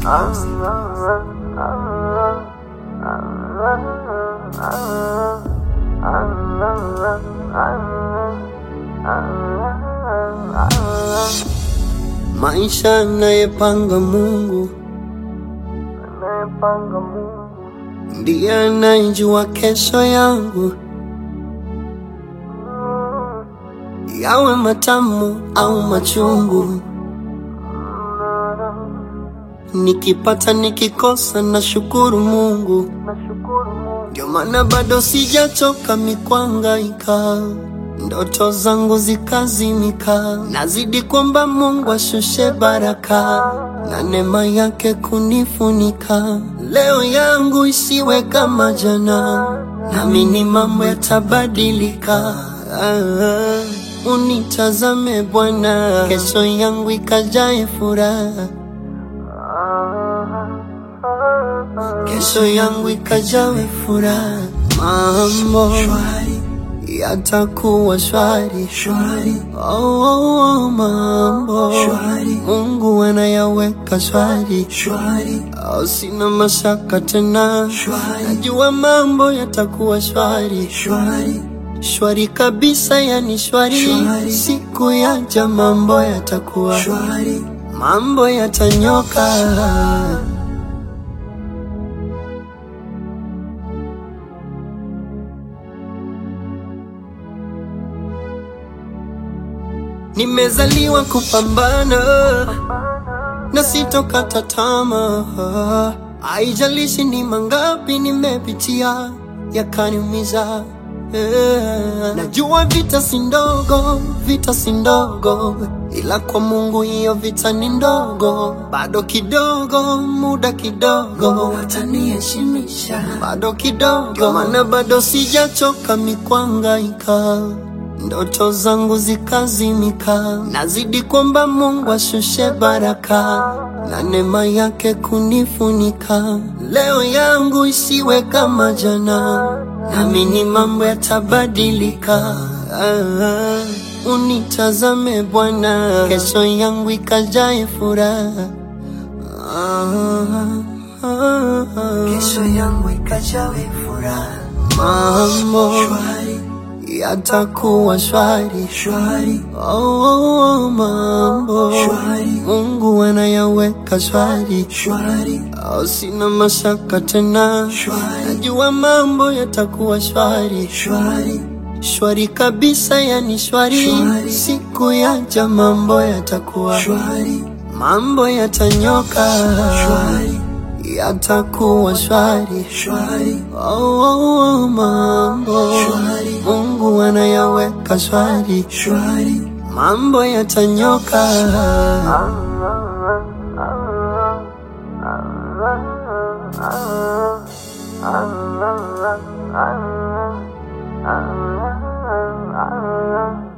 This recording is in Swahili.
Maisha anayepanga Mungu anayepanga Mungu ndiye anayejua kesho yangu, yawe matamu au machungu. Nikipata nikikosa, na shukuru Mungu, nashukuru Mungu ndio maana bado sijachoka mikwangaika, ndoto zangu zikazimika. Nazidi kwamba Mungu ashushe baraka na neema yake kunifunika. Leo yangu isiwe kama jana, naamini mambo yatabadilika. Ah, unitazame Bwana, kesho yangu ikajae furaha kesho yangu ikajawe furaha, mambo yatakuwa shwari oh, oh, oh, mambo Mungu anayaweka shwari oh, sina mashaka tena, najua mambo yatakuwa shwari shwari kabisa, yani shwari, siku yaja mambo yatakuwa mambo yatanyoka. Nimezaliwa kupambana na sitokata tamaa, haijalishi ni mangapi nimepitia yakaniumiza. Eh, Najua vita si ndogo, vita si ndogo, ila kwa Mungu hiyo vita ni ndogo. Bado kidogo, muda kidogo, wataniheshimisha bado kidogo, ndio maana bado sijachoka mikwangaika ndoto zangu zikazimika, nazidi kwamba Mungu ashushe baraka na neema yake kunifunika. Leo yangu isiwe kama jana, naamini mambo yatabadilika. Ah, unitazame Bwana, kesho yangu ikajae furaha. Ah, ah, ah. kesho yangu ikajawe furaha mambo shwari yatakuwa shwari. shwari Oh, oh, oh, mambo Shwari. Mungu anayaweka shwari, shwari oh, sina mashaka tena, Shwari. najua mambo yatakuwa shwari shwari shwari kabisa, yani shwari, Shwari. siku yaja mambo yatakuwa shwari mambo yatanyoka, shwari yatakuwa shwari shwari oh, oh, oh, mambo Shwari. Mungu anayaweka shwari shwari mambo yatanyoka. Ah